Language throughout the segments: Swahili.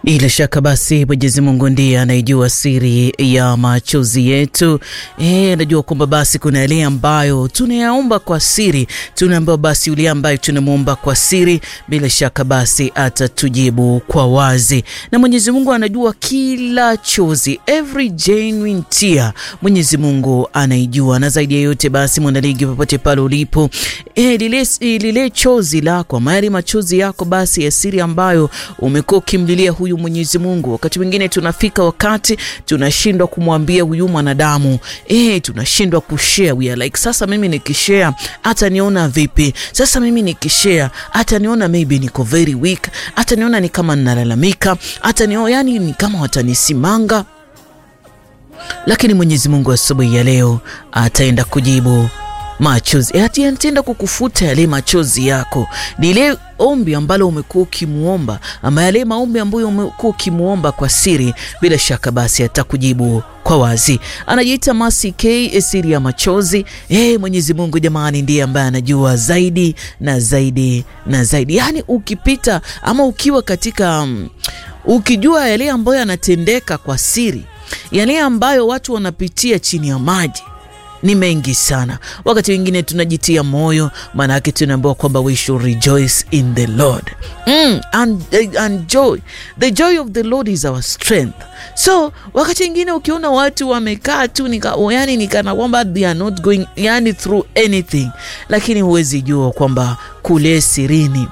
Bila shaka basi Mwenyezi Mungu ndiye anayejua siri ya machozi yetu. Eh, anajua kwamba basi kuna yale ambayo tunayaomba kwa siri, tunaambiwa basi yule ambaye tunamwomba kwa siri, bila shaka basi atatujibu kwa wazi, na Mwenyezi Mungu anajua kila chozi, every genuine tear, Mwenyezi Mungu anaijua. Na zaidi ya yote basi, mwanaligi, popote pale ulipo, eh, lile, lile chozi lako ama yale machozi yako basi ya siri ambayo umekuwa ukimlilia huyu Mwenyezi Mungu. Wakati mwingine tunafika wakati tunashindwa kumwambia huyu mwanadamu eh, tunashindwa kushare. We are like, sasa mimi nikishare hata niona vipi? Sasa mimi nikishare hata niona maybe niko very weak, hata niona ni kama ninalalamika, hata niona yani ni kama watanisimanga. Lakini Mwenyezi Mungu asubuhi ya leo ataenda kujibu machozi ataenda kukufuta yale machozi yako. Ni ile ombi ambalo umekuwa ukimwomba, ama yale maombi ambayo umekuwa ukimwomba kwa siri, bila shaka basi atakujibu kwa wazi. Anajiita Mercy K, siri ya machozi. Eh, Mwenyezi Mungu jamani, ndiye ambaye anajua zaidi na zaidi na zaidi. Yaani ukipita ama ukiwa katika um, ukijua yale ambayo yanatendeka kwa siri, yale ambayo watu wanapitia chini ya maji ni mengi sana. Wakati wengine tunajitia moyo, maana yake tunaambiwa kwamba we should rejoice in the Lord mm, and, and joy the joy of the Lord is our strength. So wakati wengine ukiona watu wamekaa tu nika, yani nikana kwamba they are not going yani through anything, lakini huwezi jua kwamba kule sirini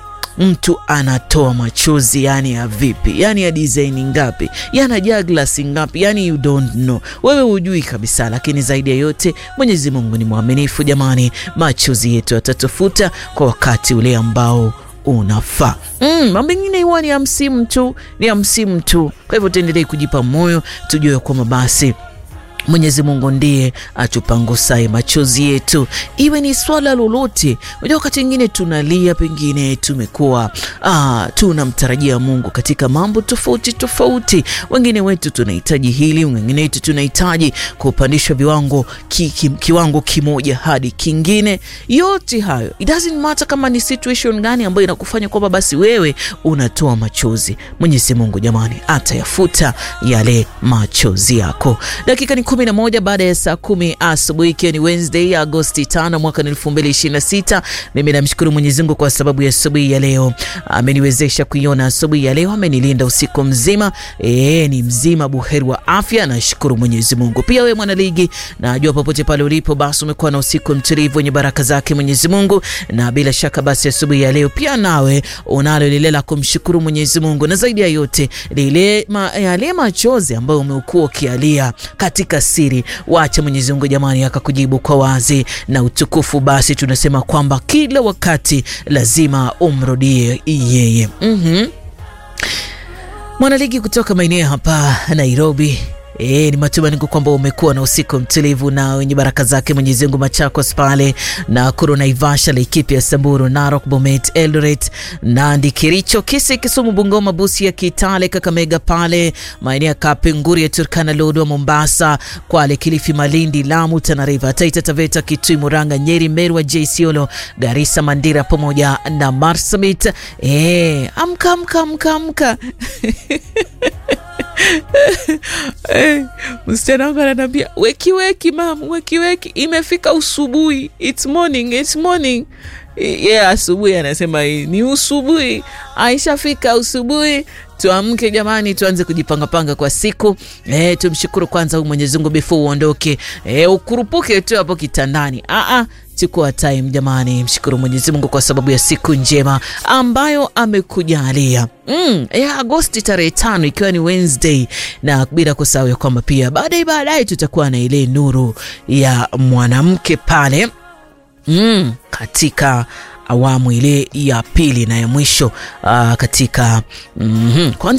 mtu anatoa machozi yani ya vipi, yani ya design ngapi, yanajaa glasi ngapi, yani you don't know, wewe hujui kabisa. Lakini zaidi ya yote Mwenyezi Mungu ni mwaminifu jamani, machozi yetu atatufuta kwa wakati ule ambao unafaa. Mm, mambo mengine huwa ni ya msimu tu, ni ya msimu tu. Kwa hivyo tuendelee kujipa moyo, tujue kwamba basi Mwenyezi Mungu ndiye atupangusaye machozi yetu, iwe ni swala lolote. Unajua, wakati wengine tunalia, pengine tumekuwa ah, tunamtarajia Mungu katika mambo tofauti tofauti. Wengine wetu tunahitaji hili, wengine wetu tunahitaji kupandishwa viwango ki, ki, kiwango kimoja hadi kingine. Yote hayo it doesn't matter kama ni situation gani ambayo inakufanya kwamba basi wewe unatoa machozi. Mwenyezi Mungu jamani, atayafuta yale machozi yako. Dakika ni kumi na moja baada ya saa kumi asubuhi ikiwa ni Wednesday Agosti tano mwaka elfu mbili ishirini na sita. Mimi namshukuru Mwenyezi Mungu kwa sababu ya asubuhi ya leo, ameniwezesha kuiona asubuhi ya leo, amenilinda usiku mzima. E, ni mzima buheri wa afya, nashukuru Mwenyezi Mungu. Pia wewe mwanaligi, najua popote pale ulipo, basi umekuwa na usiku mtulivu wenye baraka zake Mwenyezi Mungu, na bila shaka basi asubuhi ya leo pia nawe unalo lile la kumshukuru Mwenyezi Mungu, na zaidi ya yote lile ma, yale machozi ambayo umekuwa ukialia katika siri wacha Mwenyezi Mungu jamani akakujibu kwa wazi na utukufu. Basi tunasema kwamba kila wakati lazima umrudie yeye. mm -hmm. Mwanaligi kutoka maeneo hapa Nairobi. E, ni matumaini kwamba umekuwa na usiku mtulivu na wenye baraka zake Mwenyezi Mungu. Machakos pale Nakuru, Naivasha, Laikipia, Samburu, Narok, Bomet, Eldoret, Nandi, Kericho, Kisii, Kisumu, Bungoma, Busia, Kitale, Kakamega pale maeneo ya Kapenguria, Turkana, Lodwar, Mombasa, Kwale, Kilifi, Malindi, Lamu, Tana River, Taita Taveta, Kitui, Murang'a, Nyeri, Meru, Isiolo, Garissa, Mandera pamoja na Marsabit. E, amka amka amka amka Hey, msichana wangu ananiambia weki weki, mam, weki weki, imefika usubuhi, it's morning, it's morning. Yeah, asubuhi anasema ni usubuhi, aishafika usubuhi. Tuamke jamani, tuanze kujipangapanga kwa siku e, tumshukuru kwanza huyu Mwenyezi Mungu before uondoke e, ukurupuke tu hapo kitandani. Aa, chukua time jamani, mshukuru Mwenyezi Mungu kwa sababu ya siku njema ambayo amekujalia. Mm, ya Agosti tarehe tano ikiwa ni Wednesday, na bila kusahau ya kwamba pia baadaye baadaye tutakuwa na ile nuru ya mwanamke pale mm, katika awamu ile ya pili na ya mwisho uh, katika mm -hmm.